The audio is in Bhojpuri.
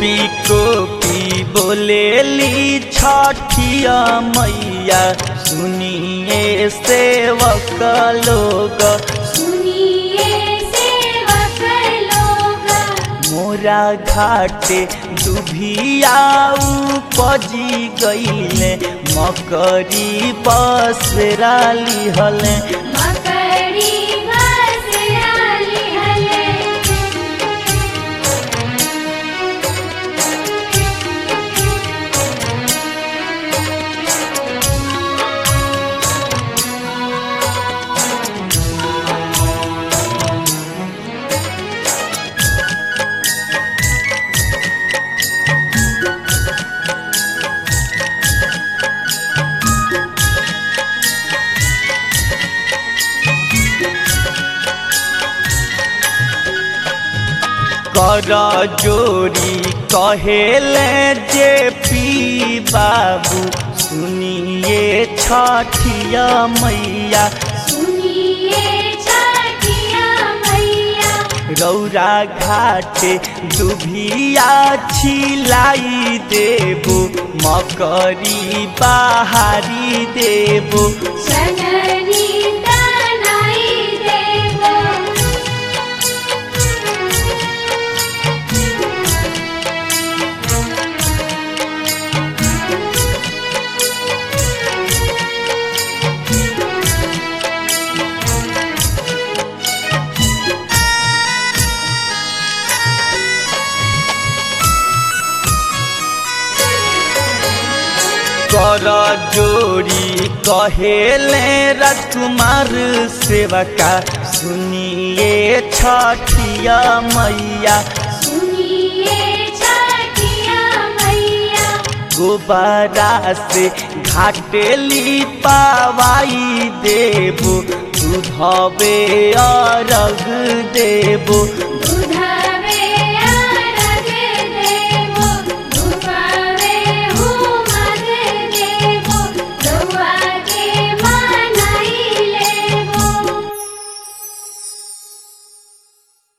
कोपी कोपी बोलेली छठिया मैया सुनिए सेवक लोग सुनिए सेवक लोग मोरा घाटे दुभिया उपजी गईले मकरी बसरा लिहले मकड़ी घसराली हले कर जोरी कहेले जे पी बाबू सुनिए छठिया मैया सुनिए छठिया मैया रौरा घाटे दुभिया छिलाई देबो मकरी बहारी देबो जननी तनाई देवो कर जोरी कहेले राजकुमार सेवका सुनिए छठिया मैया सुनिए छठिया मैया गोबरा से घाटेली पावाई देबो दूधबे अरग देबो दूधा